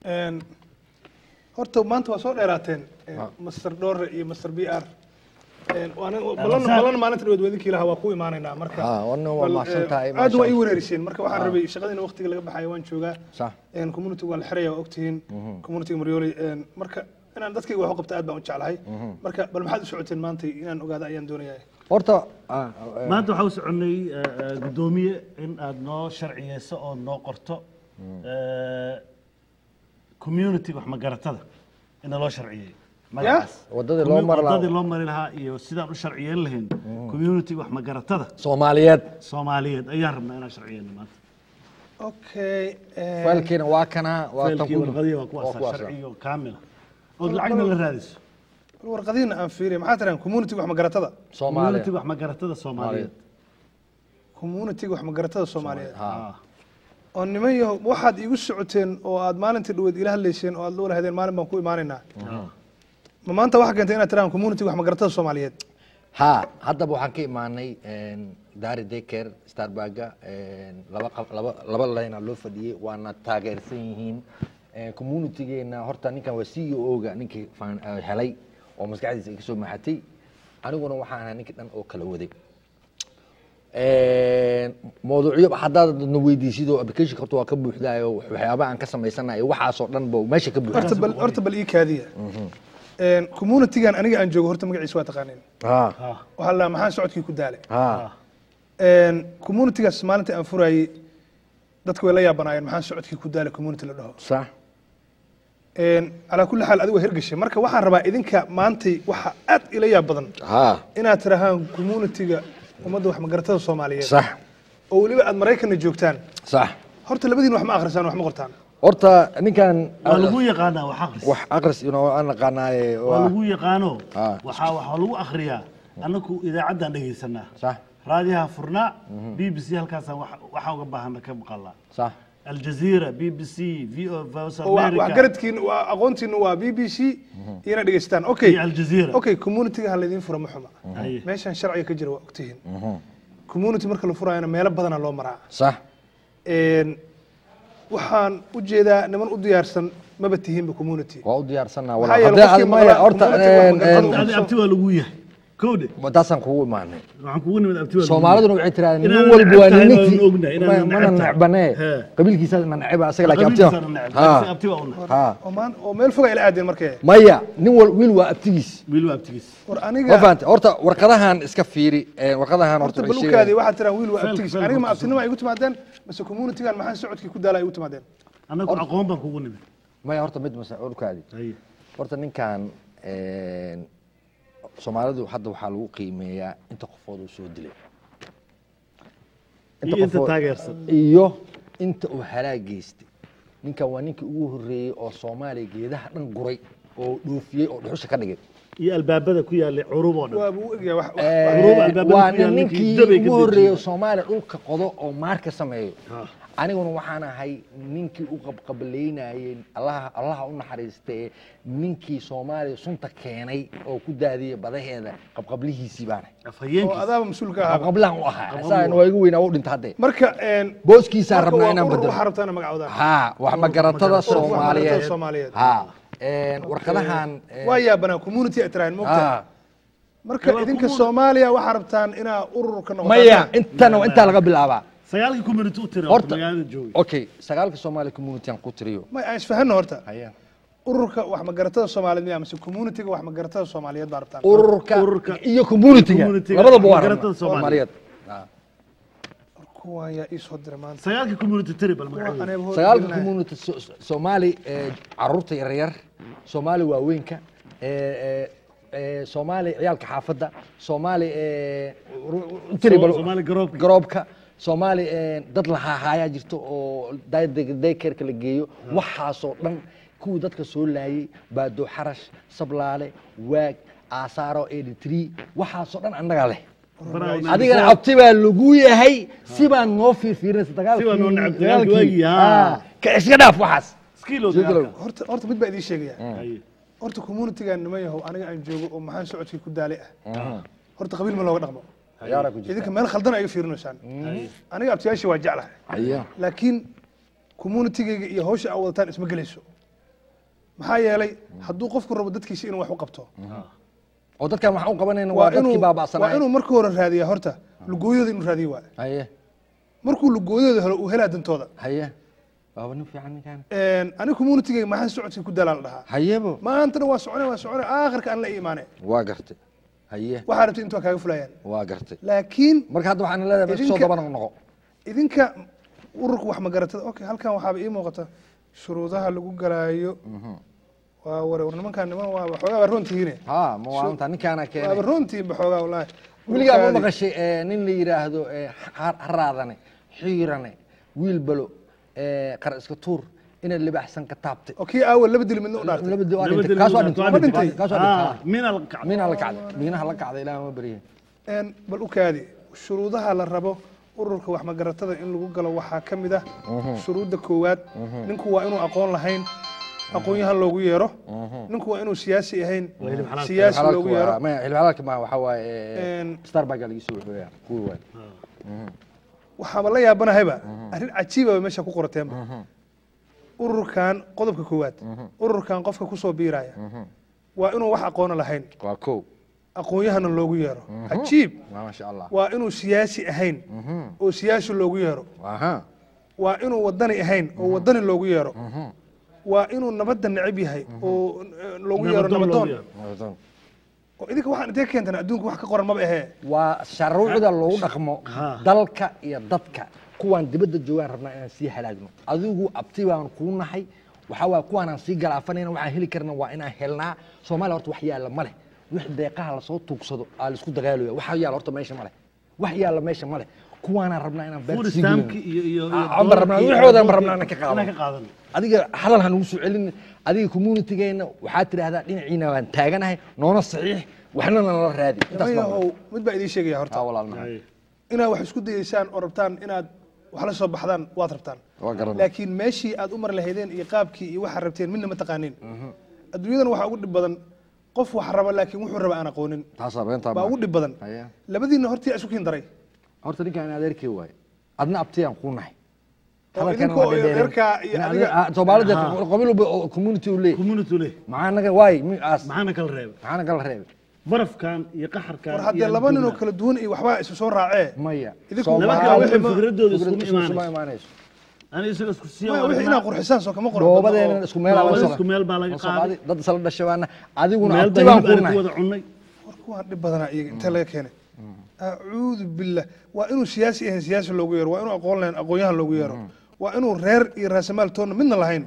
Een, horta maanta waa soo dheeraateen een, master dhore iyo master b r Een, waana- balan balan maalinta dhaweed wadinkii lahaa waa ku imaanaynaa marka Ah, wana waa bal, mahadsan eh, tahay, aad maasha waa ii Allah. wareeriseen marka waxaan rabay shaqadiina waqtiga laga baxayo waan joogaa sax Een, community waa la xiraya waa ogtihiin community maryooley een, marka inaan dadkayga wax u qabta aad baan u jeclahay marka bal maxaad u socoteen maanta inaan ogaada ayaan doonayaa horta ah, eh, maanta waxaa u soconay eh, eh, guddoomiye in aad noo sharciyeyso oo noo qorto eh, community wax magaratada ina loo sharciyey magacaas Wadadii loo mari lahaa. wadadii loo mari lahaa iyo sidaan u sharciyeyn lahayn community wax magaratada soomaaliyeed soomaaliyeed ayaan rabnaa inaan sharciyeyno maanta okay een, faylkiina waa kana waa tan faylkii ku warqadii waa waa kuwaasa kuwaasa. sharciyo kaamila ood lacagna la raadiso bal warqadiina aan fiiriya maxaa tiraan community wax magaratada community soomaaliya wax magaratada soomaaliyeed community wax magaratada soomaaliyeed Ah. oo niman yahow waxaad iigu socoteen oo aad maalintii dhaweed ila hadlayseen oo aad loola hadeen maalin baan ku imaanaynaa ma maanta waxaa keentay inaad tiraan community wax magaratada soomaaliyeed ha haddaba waxaan ka imaanay daari daycare starbaga laba qab- laba laba layna loo fadhiyey waana taageersan yihiin communitygeena horta ninkan waa c e o-ga ninkii fan- eh, helay oo maskaxdiisa ay kasoo maxatay aniguna waxaan ahaa ninkii dhan oo kala waday mawduucyo haddaad na weydiisidoo application horta waa ka buuxdaayo waxyaaba aan ka samaysanayo waxaasoo dhan ba meesha ka buuxda horta bal horta bal ii kaadiya Een, communitygan aniga aan joogo horta magaciisa waa taqaaneen ha waxaa la maxaa socodkii ku daale ha Een, communitygaas maalinta aan furayey dadku way la yaabanaayeen maxaa socodkii ku daale community la dhaho sax Een, calaa kulli xaal adigu waa hirgashay marka waxaan rabaa idinka maantay waxa aad ila yaab badan ha inaad tirahaan communityga ummadda wax magaratada soomaaliyeed sax oo weliba aad maraykanna joogtaan sax horta labadiin wax ma akhrisaan wax ma qortaan horta ninkan waa lagu yaqaanaa wax aqris wax aqris inoo aan naqaanaaye waa lagu yaqaano Ah. waxaa waxaa lagu akhriyaa annaku idaacaddaan dhegaysanaa sax raadiyaha furnaa b b c halkaasaan wax- waxaa uga baahana ka maqalnaa sax aljazeera b b c v o voice oo wax- america waxgaradkiin waa aqoontiinu waa b b c iyana dhegaysataan okay iyo aljazeera okay communityga ha laydiin fura ma xuma Haye. meeshan sharciga ka jira waa ogtihiin community marka la furaayana meelo badana loo maraa sax Een, waxaan u jeedaa niman u diyaarsan maba tihiinba community waa u diyaarsanaa Maxaa yeelay haddii qofkii aad maya maqlaa- horta community wax een, magaalada een, u- adi abti waa lagu yahay kowde taasaan kugu imaanay waxaan kugu nimid abti waa lagu soomaaliduna waxay tirahdeen nin Inaan walba waa neceb tahay ninkii waan ognahay, inaan ma- mana neceb tahay. necbanee He. qabiilkiisa na neceba asaga yahay. laakiin Qabiilkiisaan abti neceb, ha laakiin abti waa una ha oo maan- oo meel fog ay la aadeen markee maya nin wal wiil waa abtigiis wiil waa abtigiis war ma aniga fahantay horta warqadahan iska fiiri een, warqadahan horta horta waxay balukaadi sheegayaan- waxaad tiraan wiil waa Fel- abtigiis fel aniga ma horta abtinimo ay igu timaadeen mase communitygan maxaa socodkii ku daala ay igu timaadeen annagu aqoon baan kugu nimid maya horta mid mase warkaadi haye horta ninkan een, soomaalidu hadda waxaa lagu qiimeeyaa inta qofood uu soo dilay iyo inta qofood- taageersan iyo inta uu halaag geystay ninkan waa ninkii ugu horreeyey oo soomaaliya geedaha dhan guray oo dhoofiyey oo dhuxusha ka dhigay iyo albaabada ku yaallay curub oo dhan waa buu egyahay wax wax- Eh, Guruub albaabada waa ku yaal nin ninkii ninkii dabay ka ugu horreeyey dejiyey. soomaaliya dhulka qodo oo maarka sameeyo Ha. aniguna waxaan ahay ninkii u qabqablaynayey allaha allaha u naxariistee ninkii soomaaliya sunta keenay oo ku daadiyey badaheeda qabqablihiisii baan ahay oo afhayeenkiis adaaba mas-uulka ahaa qabqablahan u ahaa isagan waa igu weynaa waa u dhintay hadde marka een, booskiisaa marka rabnaa waa inaan urur bedelo waxaa rabtaa inaa magacowdaan ha wax magaratada soomaaliyeed Soomaaliyeed. ha een, warqadahan een, waa yaabanaa community ay tiraahin moogta ha marka Waa idinka community. soomaaliya waxaa rabtaan inaa ururka noqotaan maya intana waa intaa laga bilaabaa sagaalkii community u tira Horta- magaalada joogay okay sagaalka soomaaliya community aan ku tiriyo may aan isfahanno horta haya ururka wax magaratada soomaaliyeed miyaa mise communityga wax magaratada soomaaliyeed baa rabtaan ururka Ururka- iyo communityga communityga, labadaba waa magaratada rabnaa. Soomaaliyeed. Ah. kuwan yaa ii soo diray maanta sagaalkii community tiri bal Waa magaceeda aneba hor sagaalka gelinaya. community so- so- soomaali eh, caruurta yaryar soomaali waaweynka eh, eh, eh, soomaali ciyaalka xaafadda soomaali eh, ru- ru- tiri bal- Soomaali garoobka. garoobka soomaali eh, dad la hahaayaa jirto oo daykerka la geeyo waxaasoo dhan kuwii dadka soo laayay baado xarash sablaale waag aasaaro editri waxaasoo dhan annagaa leh adigana abti baa lagu yahay si baan noo fiirfiirinaysa Si baan noo dagaalkii necab- dagaalkii waagii, dagaalkii haa. Ah, ka iska dhaaf waxaas skill oo Sidoo kale- dagaalka. horta horta mid baa idiin sheegaya Haye. horta communitygan nima yahow aniga aan joogo oo maxaan socodkii ku daale ah horta qabiil ma looga dhaqmo ciyaara ku jirta idinka meel khaldan ay fiirinaysaan aniga abtiyaashii waa jeclahay Haya. laakiin communitygayga iyo hawsha aa wadataan isma gelayso maxaa yeelay hadduu qofku rabo dadkiisa inuu wax u qabto oo dadkan waxaan u qabanayna waa waa dadkii inuu waa baaba'sanaaye inuu marka hore raadiyaa horta lugooyada inuu raadiyo waa haye markuu lugooyada helo uu helaa dantooda haye waaba nin fiican ninkan aniga communitygayga maxaa socodkii ku dalaa la dhahaa hayebo maantana waa socone waa socone aakhirka aan la imaane waa gartay haye waxaa rabtay intuu kaaga fulayaan waa gartay laakiin marka hadda waxaan leedahay bas soo Idinka- daba noqo idinka ururka wax magaratada okay halkan waxaaba ii muuqata shuruudaha lagu galaayo waa ware war nimankaan niman waa waxoogaa waa roontihiine ha ma waa anta ninkaana waaba keenay roontihiin baxoogaa wallaahi weligaa ma Ururkaadi- maqashay eh, nin la yidhaahdo eh, har- haraadane xiirane wiilbalo eh, qar iska tuur inaad libaxsan ka taabtay oo kii aawa laba dil midna u dhaartay laba di- waa Laba dhintay. dil kaas waa waa dhintay dhintay. kaas waa dhintay Ah, mina la kacday miina la kacday miinaha la kacday ilaah ma beriye Een, bal u kaadi shuruudaha la rabo ururka wax magaratada in lagu galo waxaa ka mid ah shuruudda koowaad ninku waa inuu aqoon lahayn aqoon-yahan loogu yeero ninku waa inuu siyaasi ahayn hilib xalaal. siyaasi loogu yeero xilxalaalka ma waxaa waaye Een, starbaga laga soo wuxuuya kuwi waay waxaaba la yaabanahayba arrin cajiiba meesha ku qorateenba ururkan qodobka koowaad ururkan qofka kusoo biiraya waa inuu wax aqoono lahayn waa kow aqoon-yahana loogu yeero cajiib waa maasha allah waa inuu siyaasi ahayn oo siyaasi loogu yeero aha waa inuu wadani ahayn oo wadani loogu yeero waa inuu nabadda necab yahay oo eh, loogu yeero Nabadoon loogu nabadoon yeero. oo idinka waxaan intee keentan adduunka wax ka qoran maba ahee waa sharuucda loogu dhaqmo Ha. dalka iyo dadka kuwaan dibadda joogaan rabnaa inaan sii halaagno adigu abti baan kuu nahay waxaa waay kuwaanaan sii galaafanayna waxaan heli karna waa inaan helnaa soomaaliya horta wax yaalla ma leh wix deeqaha lasoo tuugsado aa laisku dagaalaya wax yaalla horta meesha ma leh wax yaalla meesha ma leh kuwaanaan rabnaa inaan beerta food sii stampki gelino iyo iyo iyo Ah, aan baan rabnaa, dolarkii iyo wixoodan baan adoonki rabnaa inaan ka qaadano. inaan ka qaadano adiga hadal ha nagu soo celin adiga communitygeenna waxaad tidhaahdaa dhinaciina waan taaganahay noona saxiix waxna nala raadi intaas baan yahow mid baa idiin sheegaya horta taa walaal maxay Hay. inaad wax isku dayeysaan oo rabtaan inaad wax la soo baxdaan waad rabtaan waa garan laakiin meeshii aad u mari lahaydeen iyo qaabkii iyo waxaad rabteen midna ma taqaaniin adduunyadan waxaa ugu dhib badan qof wax raba laakiin wuxuu raba aan aqoonin taasaa beentaa baa ugu dhib badan Haya. labadiinna hortii isu kiin daray horta ninkaan adeerkii waaye adna abtiyaan kuu nahay oo idinka oo reerkaa iyo adiga soomaalida qabiil walba oo community u leeyahy community leh maxaa naga waay mi aas maxaana kala reebay maxaa naga la reebay barafkan iyo qaxarkan war haddee laba nin oo kala duwan iyo waxbaa isu soo raacee maya Idinku Soomaali- laba kala kale wixii ma- fikradooda fikrad iskuma isku imaanayso imaanayso ani isaga isku siiya maya waa wixii rabnaa. inaad qurxisaan soo kama qoran dhoobadeena isku meel Dhoobada aan isku meel baa laga Soomaali dad isla dhashabaana adiguna meel abti baa baan hilib kuu ari ku nahay wada cunnay war kuwaan dhib badanaa iyaga intee laga keenay acuudu billah waa inuu siyaasi ahayn siyaasi loogu yeero waa inuu aqoon lahayn aqoonyahan loogu yeero waa inuu reer iyo raasamaal toonna midna lahayn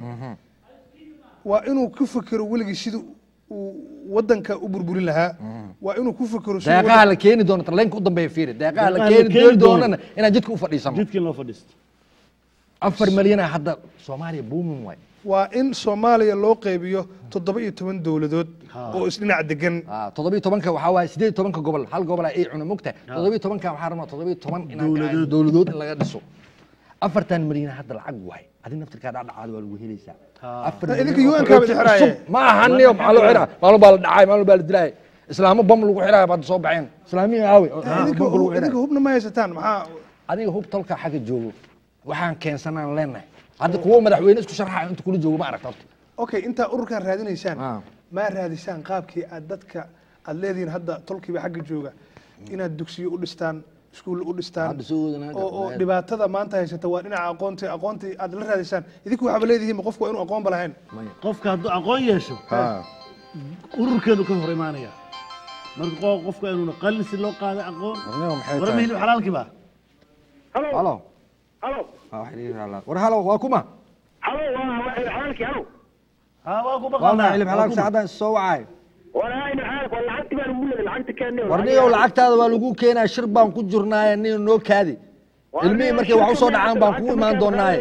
waa inuu ku fekero weligii sidii uu wadanka u burburin lahaa waa inuu ku fekero sidii deeqaha la keeni doono tarleenka u dambeeya fiiri deeqaha la Deeqaha la keeni keeni dooni doono. doonana inaan jidka u fadhiisano jidkii loo fadhiisto afar malyan ah hadda soomaaliya buumin waay waa in soomaaliya loo qaybiyo toddoba iyo toban dowladood oo isdhinac degan Ah, toddobiyo tobanka waxaa waaye sideed iyo tobanka gobol hal gobol ay cuna mogtahay toddobiyo tobanka waxaa rabnaa toddobiyo toban inaan Dowladood. dowladood in laga dhiso afartan malyan hadda lacag waay adi naftirkaa dhacdhacaada waa lagu helaysaa afar Na malyan idinka oo UN kaa cusub. bidi xiraaye. ma ahaniyo maxaa loo xiraa maalin baa la dhacay maalin baa la dilaay islaamo bam lagu xiraaya baad soo baxeen islaamiya aawe oo idinka bam lagu idinka xiraaya. hubna ma haysataan maxaa adiga hub tolka xagga joogo waxaan keensanaan leenahay hadda kuwo madaxweyne isku sharxayo inta kula joogo ma aragta horta okay intaa ururkan raadinaysaan Ah. ma raadisaan qaabkii aad dadka aad leedihiin hadda tolkiiba xagga jooga inaad dugsiyo u dhistaan iskuul u dhistaan Hadda soo wadana hadda oo oo meel. dhibaatada maanta haysata waa dhinaca aqoontii aqoontii aad la raadisaan idinku waxaaba leedihiin qofku waa inuu aqoonba lahayn qofka hadduu aqoon yeesho ururkeedu ka hor imaanaya marka qo- qofka inuuna qalin si loo qaada aqoon Warnimo maxay warma tahay? hilib xalaalkii baa halo halo halo Ah, wax ii raala. war halo waa kuma halo waa waa xalaalkii halo ha waa ku waa baqanaa maxay hilib xalaal saacadaan soo wacay walaa ina xaalak waa lacagti baan ugu leeday lacagta keenay warniyow lacagtaada waa lagu keenaa shir baan ku jirnaaye nin noo kaadi ilmihii markay wax usoo dhacaan baan kugu imaan doonaaye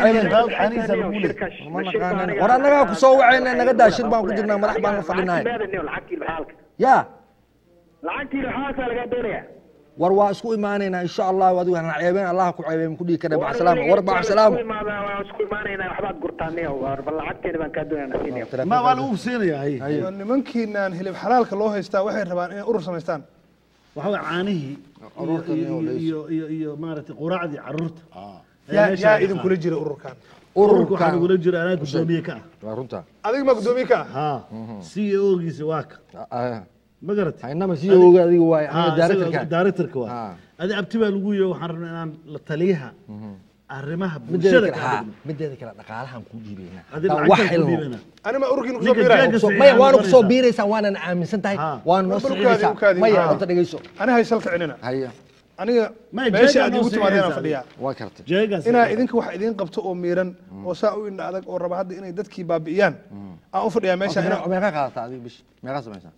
ma naqaanan war annagaa ku soo wacayna naga daa shir baan ku jirnaa madax baan la fadhinaaye lacagtii xaalka yaa lacagtii xaalka laga doonaya war waa isku imaanaynaa insha allah adigu hana ceebeen allah ku ceebeen ku dhihi kara macasalaama war macasalaama waan isku imaanaynaa waxbaad gurtaanay bal lacagteena baan kaa doonayna siinaya ma waa lagu siinayaa hay Waa nimankiinaan hilib xalaalka loo haystaa waxay rabaan inay urur samaystaan waxa way caanihii iyo- Carruurta iyo- iyo iyo iyo iyo maaragtay quraacdii carruurta yaa meesha yaa laga idinkula jira ururkan ururka waxaa ururkan nagula jira anaa gudoomiye ka waa runta adiga maa guddoomiye ka ah ah ha c e o-giisa waa ka Ah, ma garatay haynama sii oga adiga waay aniga directorka directorka Ah. waa adi abti baa lagu yihi waxaan rabnaa inaan la taliyaha arrimaha mideeda bulshada kale ka haa dhigno mideeda kale dhaqaalahan kuu dhiibayna adi Haddaan wax lacagtaan ku helno dhiibana anima ururkiina kusoo Ninka biiraya jeega- So, Fiican maya waana noqonaysaa. kusoo biiraysaa waanan aaminsan tahay Ha. waana noo Bal socdaysaa ukaadi, ukaadi. maya Ha. horta dhegeyso ani haysal kicinina haya aniga Maya, meesha jeega aad noo igu timaadeen aan sii fadhiyaa waa kartay jeegaas inaa idinka wax idiin qabto oo miiran oo saa u indha adag oo raba hadda inay dadkii baabi'iyaan aan u fadhiyaa meesha inaa meeqa qaadataa adiga bish meeqa samaysaa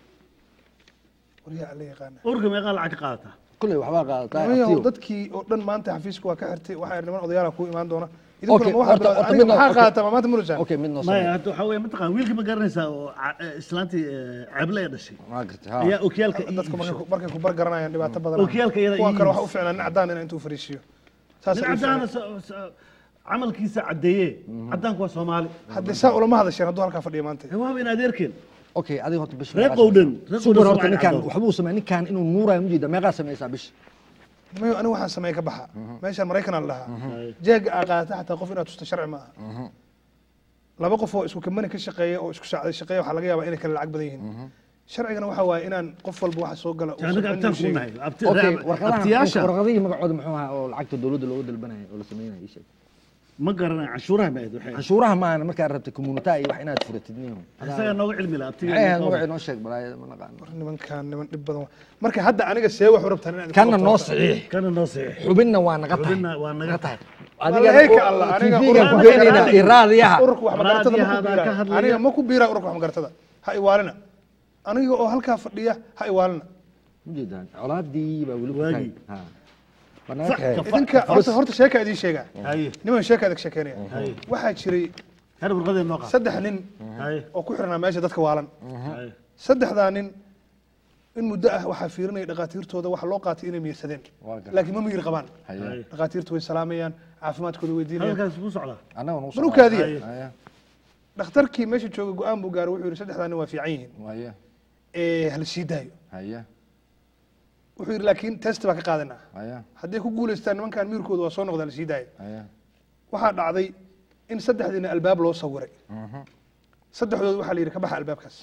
waryaa alla yaqaana ururka meeqaa lacag ka qaadataa kulley waxbaa qaadataa Nimanyahow, abtiyo. dadkii oo dhan maanta xafiiska waa ka xirtay waxaa niman odayaala kuu imaan doona Okay, idinkuna ma waxaad horta- bilowdeen. horta aniga midna- maxaa okay. qaadataa ma maanta murusaan okay mid noo maya samey hadda waxaa weeye mataqaan wiilkii ma garanaysaa oo ca- eh, islaantii eh, ceble ee dhashay waa gartay ayaa ha okiyaalka ii dadku markay iibshay ku- markay ku bargaranayaan dhibaato badan Okiyaalka iyada kuwan ii kale waxa iibis. u fiicnaa nin cadaan inaa intuu fariisiyo saas nin ay u caddaana fiicnaa. so- so- camalkiisa caddeeye caddaanku waa soomaali haddii saa ulama hadasheen hadduu halkaa fadhiya maanta Eh, waaba in adeerkeen okay adiga horta bish Reer meeqaa Qowdhan, samaysaa? reer super Qowdhan horta Soomaali ninkaan caddoon. waxbuu sameeya ninkaan inuu nuuraayo mujeeda meeqaa samaysaa bish mayo aniga waxaan sameeye ka baxa meeshaan maraykan aan lahaa jeega aa qaadata xataa qof inaad tusta sharci ma aha laba qof oo isku kamani ka shaqeeya oo isku saacday shaqeeya waxaa laga yaabaa inay kala lacag badan yihiin sharcigana waxa waaye inaan qof walba waxa soo gala uusan anaga cidna abtaan u kuu sheegin. nahay Abti- okay reer- warqadaha abtiyaasha warqadihii magacooda muxuu ahaa oo lacagta dowladda looga dalbanaya oo la sameynaya ii sheeg ma garanay canshuuraha ma ahayd waxay canshuuraha maana markaad rabtay communita iyo wax inaad furatid niyo isagaa nooga cilmi laha abtiga maxay ahayd magacii noo sheeg balaayada ma naqaano War nimankaan niman dhib badan waa. marka hadda aniga see wax u rabtaan inaad kana idinku noo qabto? saxiix kana noo saxiix xubinna waa naga tahay xubinna waa naga tahay Wallayka Allah, aniga TV-ga ku ururka geenayna raadiga- iyo raadiyaha ururka wax magaratada ma ku Raadiyaha baa ka biiraayo. hadlaya. aniga ma ku biiraa ururka wax magaratada ha iwaalina aniga oo halkaa fadhiya ha iwaalina ujeedaan colaadii baa weli ku Waagii. tahay ha waa naga Fa- kaxeey ka- idinka horta horta sheeka idiin sheegaa haye niman sheeka adag sheekeynaya Haye. waxaa jiray her warqadee noo qaad saddex nin haye oo ku xirnaa meesha dadka waalan haye saddexdaa nin in muddo ah waxaa fiirinaya dhakhaatiirtooda waxa loo qaatay inay miyirsadeen Waa gartay. laakiin ma miyir qabaan haye dhakhaatiirtu way salaamayaan caafimaadkooda weydiinayaan hadalkaas ku socdaa annaga nuu Barukaadiya. haye dhakhtarkii meesha jooga go-aan buu gaaray wuxuu yidhi saddexdaa nin waa fiican yihiin haye ee hala sii daayo haye wuxuu yidhi laakiin test baa ka qaadanaa haye hadday ku guulaystaan nimankan miirkooda waa soo noqdaa la sii daaya haye waxaa dhacday in saddexdiina albaab loo sawiray saddexdood waxaa la yidhi ka baxa albaabkaas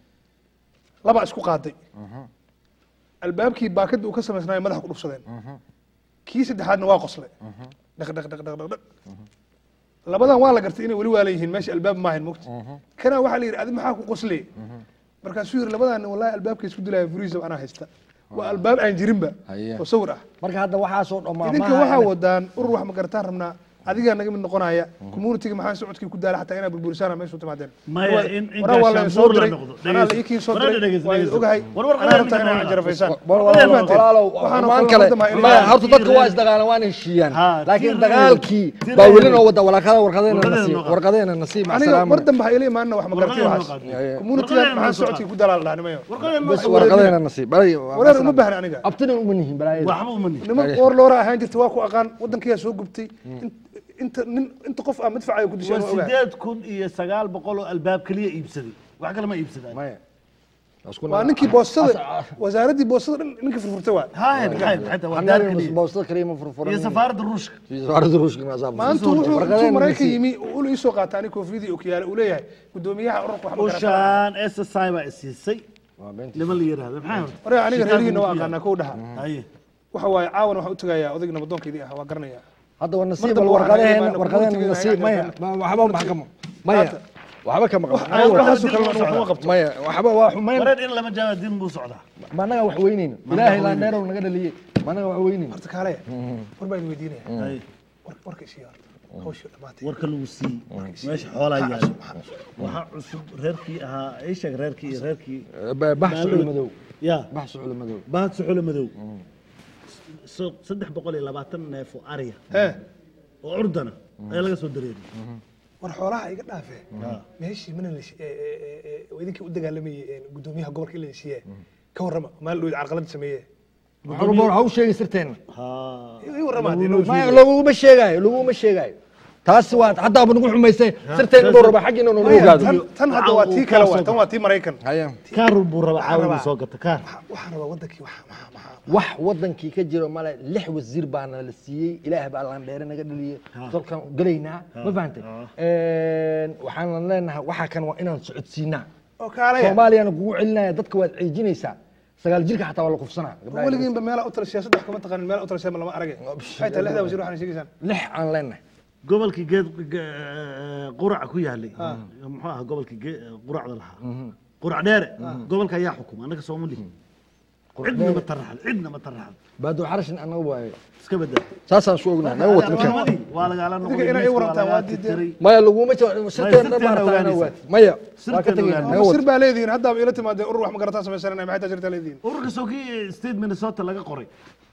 laba isku qaaday albaabkii baakadii uu ka samaysnaayo madaxa ku dhufsadeen kii saddexaadna waa qosle dhaq dhaq dhaq dhaq dhaq dhaq labadan waa la gartay inay weli waalan yihiin meesha albaab maahayn mogta kana waxaa la yidhi adi maxaa ku qosle markaasuu yidhi labadan wallahi albaabka isku dilaya furiisa anaa haysta waa albaab aan jirinba Haye. oo sawir ah marka hadda waxaasoo dhammaa idinka waxaa wadaan urur wax magarataan rabnaa adigaa naga mid noqonaya communitiga maxaa socodkii ku daala xataa inaa burburisaan meesha u timaadeen maya War- in in waraa waa la soo gaashaanbuur la diray noqdo anaa la ikiin soo diray waa idin ogahay war war anaa rabtaa inaa jarafaysaan walaalow Waxaana waan kala kale wadama ilaa- maya horta dadka waa isdagaalan waana heshiiyaan Ha, laakiin tir- dagaalkii tir- baa weli noo wada walaakada warqadeena Warqadeena nasiib noo qaad. warqadeena nasiib aniga asalaam mar dambe ha ila imaanina wax magartay Warqadeena waxaas noo qaad. communitiga Warqadeena maxaa noo qaad. socodkii ku daala la dhaha nimayo bas warqadeena nasiib balay wareer uma baahna aniga abtina uma nihin balaayada waxba uma nihin niman qoor loora ahaan jirta waa ku aqaan wadankiyaa soo gubtay In- inta nin inta qof ah madfacayo ku disheen waa waa ogahay sideed kun iyo sagaal boqol oo albaab keliya iibsaday wax kale ma iibsadaan maya waa ninkii boostada wasaaraddii boostada dhan ninkii furfurtay waa haye maxay xataa waa daar annaga keliya boostada kaliya ma furfuran iyo safaaradda ruushka safaaradda ruushka ma asaab maanta wuxuu intuu warqadeena maraykan nasiib yimi uu ula iisoo qaata ani koofiyadii okiyaale uu leeyahay gudoomiyaha ururka wax magarataan ushaan SSI baa isiisay waa beenti niman la yiraahdo maxay horta waree aniga Shitaanku reerihiina waa ku yaal. aqaanaa kow dhaha haye waxa waaye caawana waxaan u tagayaa odayga nabadoonkeydii ah waa garanaya hadda waa nasiib dambe bal waxaan warqadeena imaanaa warqadeena communitiga nasiib inaan maya gaarsiino. ma- waxba ma kama maya waxba kama wax qabo waxaasu kalena wax uma qabto maya waxba waa xumayn wareer in lama jaaba din buu socdaa ma anaga wax weynayno ilaahay laa dheerow naga dhaliyey ma anaga wax weynayno horta kaale war baan weydiinaya haye war- warka isii horta hawsha dhamaatay warka lagu siiyey meesha xoolaa yaalo waxaa cusub reerkii ahaa ii sheeg reerkii iyo reerkii bax sucul madow ya bax sucul madow bahad suxulo madow So- saddex boqol iyo labaatan neef oo ariya hee oo curdana ayaa laga soo dareeriyey war xoolaha iga dhaafee meeshii mana la idinkii u dagaalamayey gudoomiyaha gobolka in la heshiiye ka warrama maal dhoweyd carqalad sameeye waxba ha u sheegin sirteena haa ii warrama haddii noo maya laguma sheegaayo laguma sheegaayo taasi waa haddaaba nagu xumaysay sirteen inuu raba xag inuu nagu Maya, ogaado tan- tan hadda waa tii kale waay tan waa tii maraykan haya kaar buu rabaa caawa inuu rabaa. soo gato kaar waxaan rabaa wadankii wax maxaa maxaa wax wadankii ka jiro male lix wasiir baana la siiyey ilaah baa landheere naga dhaliyey dalkan gelaynaa ma fahantay waxaan leenahay waxaa kan waa inaan socodsiinaa oo kaalaya soomaaliyana kugu celinaya dadka waad ceejinaysaa sagaal jirka xataa waa la kufsanaa gabdhaha weligiinba meelaa u talashiya saddex kuma taqaanin meelaa u talashiya lama arage waxay tahay lixdaa wasiir waxaan sheegaysaan lix aan leenahay gobolkii geed ge- quraca ku yaalay muxuu ahaa gobolkii ge- quracda lahaa qurac dheere gobolka ayaa xukuma annaga sooma lihin cidna ma taraxad cidna ma taraxad baado xarashin anaga waaye iska badaa saasaan su ognahay naga wata ninkan Culimadii waa lagaala noqday inay miiska waa warantaan, lagaa waa diideen. tirtiray. maya laguma jiro sirteen sirteen maarata ogaanaysa. waati maya waa Sirteen ka tegayna ogaanaysa. naga ama sir wata baa leedihiin haddaaba ila timaadeen urur wax magarataan samaysananay maxay taa jirtaa leedihiin ururka sokii state minnesota laga qoray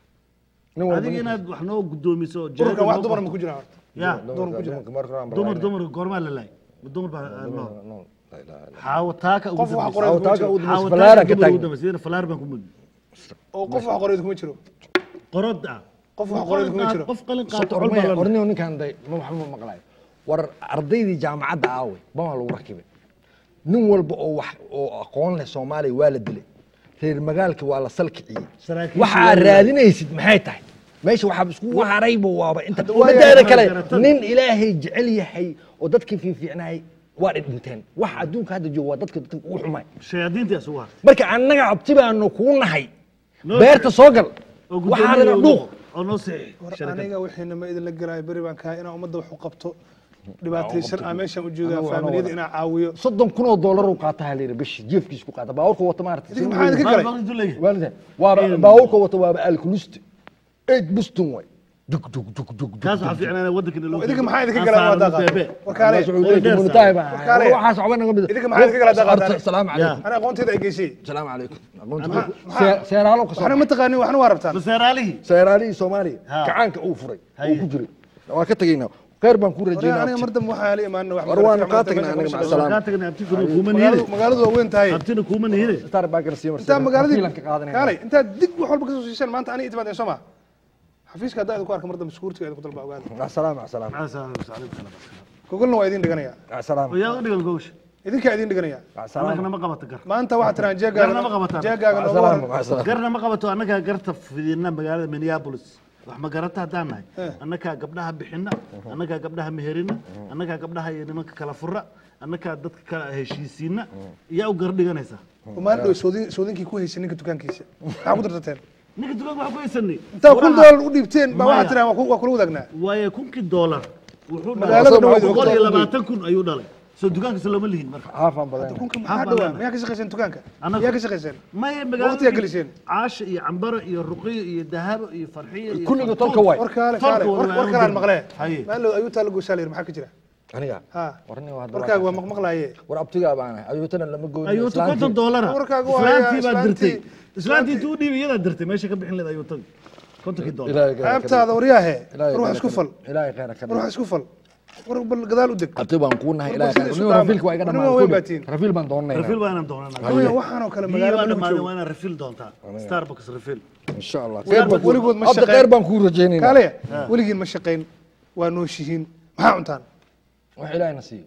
nin walba adiga inaad wax noo gudoomiso ururkan wax noo dumar ma qorto. ku jiraan horta ya dumarka dumarka marka hore aan dumar balaaynaa. dumar goormaa la laayay Ma dumar baa ah, noo No, la ilaha illa xaawo taaka ugu Qof wax dambaysa. qoray Allah. kuma Awtaaga jiro ugu Xaawo dambaysa falaara taaka ka dumar ugu taagin dambaysa. Iyada falaar baan ku mudi oo qof wax qoreyd kuma jiro qorod ah qof wax qoreyd kuma jiro qof qalin qaato Soo cod ormaya, badan orniyo ninkaan day ma waxba ma maqlayo war ardaydii jaamacadda aaway bama lagu rakibay nin walba oo wax oo aqoon leh soomaaliya waa la dilay reer magaalka waa la salkiciyey Saraakiisha waxa waa aad la- raadinaysid maxay tahay meesha waxaa iskugu harayba waaba inta waa umadeeda yahay kale garatada. nin ilaahay jecel yahay oo dadkii fiifiicnaay waa dhinteen wax adduunka hadda jooga waa dadka dadka ugu xumay shayaadiintii isugu haray marka annaga abti baanu kuu nahay Noo beerta soo gal oo waxaadana gudoomiye dhuuq oo noo saxiix war sharikad. aniga wixiina ma idinla gelaayo beri baan kahay inaan ummadda wax u qabto dhibaataysan aan meeshaan u joogaa Anagu- faamiliyada anagu- inaan caawiyo soddon kun oo doolar uu qaata layidhi bishi jeefkiis ku qaata baabuurka wata maarata idinka maxaa idinka Maal galay baan intuu leeyahay. waalideen waaba baabuurka wata waaba alkulusti eid buston way dug dug dug dug dug kaas waxaa fiicnaa inay waddankeena loo idinka maxaa idinka Aan galay waa saarno daaqa beebe. warkaale communitaay baa Warkaale. waxaas waxba naga mid Idinka maxaa idinka kala daqataan? salaamu calaykum ana aqoontayda ay geysay salaamu calaykum maxaa- seeraalo ka waxna soo ma taqaanin waxna waa rabtaan baseeraalihii seeraalihii soomaaliya Ha. gacaanka uu furay Haye. uu ku jiray waa ka tegaynaa khayr baan ku Waryaa aniga rajaynaa mar dambe waxaa la imaanina wax War waanu kaa tagnaa aniga maca salaam. kaa tagnay abtikuna kuuma nihine magaaladu magaaladu waa weyn tahay abtina kuuma nihine star baa garsiiya intaa magaaladii ka qaadanaya kaalay intaa dig wax walba kasoo siisaan maanta aniga itimaadeen soo ma xafiiska haddaa idinku arka mar dambe sukuurtiga idinku dalba ogaada مع السلامة مع السلامة maxaa saaran saalim kala gogolna waa idin dhiganaya مع السلامة yaa u dhigan gowsha idinkaa idin dhiganaya مع السلامة annagana ma qabato gar maanta waxaa tiraan Garna ma qabataan. jeegaaga مع nooga السلامة waran مع السلامة garna ma qabato annagaa garta fidina magaalada minneapolis wax ma garata haddaan nahay annagaa gabdhaha bixina annagaa gabdhaha meherina annagaa gabdhaha iyo nimanka kala fura annagaa dadka kala heshiisiina yaa u gar dhiganaysaa maalin dhow soodin soodinkii ku haysay ninka dukaankiisa maxaa ku dartateen ninka dukaanka waxaa ku haysanay intaa kun doolar u dhiibteen baa Maya. waxaa tiraan waa ku- waa kula wadaagnaa waaye kunkii doolar wuxuu Magaalada dhalay dhaweyd boqol iyo ogtahay. labaatan kun ayuu dhalay soo dukaankiisa looma lihin marka عافا بدنا kunka Maxaa maxaa dhawaa banaan? miyaa ka shaqayseen dukaanka Annagu- miyaa ka shaqayseen maya Waqtigaa geliseen. caasha iyo cambaro iyo ruqiyo iyo dahabo iyo farxiyo iyo Kulliga fartuun. tolka waay. war kaale Tolka kaale waa war waa war u kalaan dir. maqlee Haye. maalin ayuu taa la goysaa la yidhi maxaa ka jira aniga ha warni waa warkaaga waa maqmaqlaaye war abtigaa baana ayuutana lama gooyin ayuuta konton doolara Warkaaga waa islaantii hayaa, baa dirtay islaantii- islaantii intuu u dhiibay iyadaa dirtay meesha ka bixin leed ayuutadi kontonkii doolar ceebtaada waryaahe war wax isku fal ilaahay khayra ka war wax isku fal war bal gadaal u deg abti baan kuu nahay War ilaahay sida khayra isu nin dhaama. rafiilka waa iga Nin waa weyn baa dhamaan tihiin. rafiil baan doonayna rafiil baa inaan doonana Haween waxaanoo kale biyo waa magaalada lagu dhamaaday joogo waa inaan rafiil doontaa starbucks rafiil insha allah Weligood- weligood ma abdi shaqeyn. khayr baan kuu rajaynayna kaale weligiin ma shaqayn waa nooshihiin maxaa cuntaan wax ilaahayna siiyo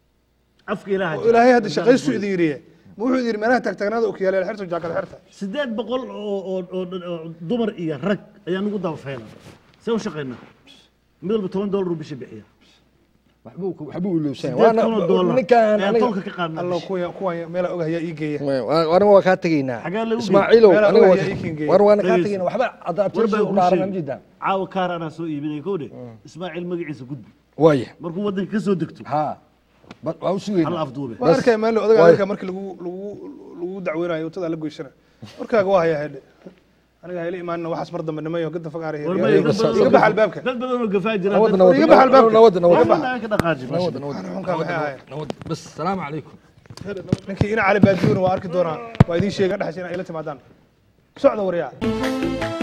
afka ilaaha oo ilaahay hadda shaqaystu idin yidhiye ma wuxuu idin yidhi meelaha taagtaagnaada okiyaaleel xirto jaakada xirta sideed boqol oo oo oo oo dumar iyo rag ayaa nagu dabafeena see u shaqaynaa mid walba toban doolar uu bishii bixiya waxbuu waxbuu ilowsan sideed kun oo doolar ninkaan ayaa aniga tolka ka qaadnaa allo kuwa kuwa meela og hayaa ii geeya aniga waa kaa tegaynaa Xagee lagu geeyey? ismaaciilow Meela aniga ogahay waa- ii kingeeyey. war waana kaa Dhegeyso. tegaynaa waxba hadda war abtiisa baa u kuu dhaaran sheegay. amjidaan caawa kaar anaa soo iibinaya kowdhe ismaaciil magaciisa gudbi waaye markuu waddanka ka soo degto haa ba- waa u hal sugaynaa afduube waa arkay maalin odaga Waay. adalka markii lagu lagu lagu dacweynayo utadaa la goysana warkaaga waa hayaa hedhe aniga hayla imaanina waxaas mar dambe nimayo gada fagaara war may dad badan iga oo- bax albaabka dad badan oo gafaa jira nabad dad- nabad iga bax albaabka. nabad nabad Waxba aan ka dhaqaaji nabad meesha. nabad Waxaan xunkaa maxay ahaayeen nabad bas salaamu calaykum ninkii ina cali baadiyona waa arki doonaa waa idiin sheega dhexas inaa ila timaadaan socda waryaa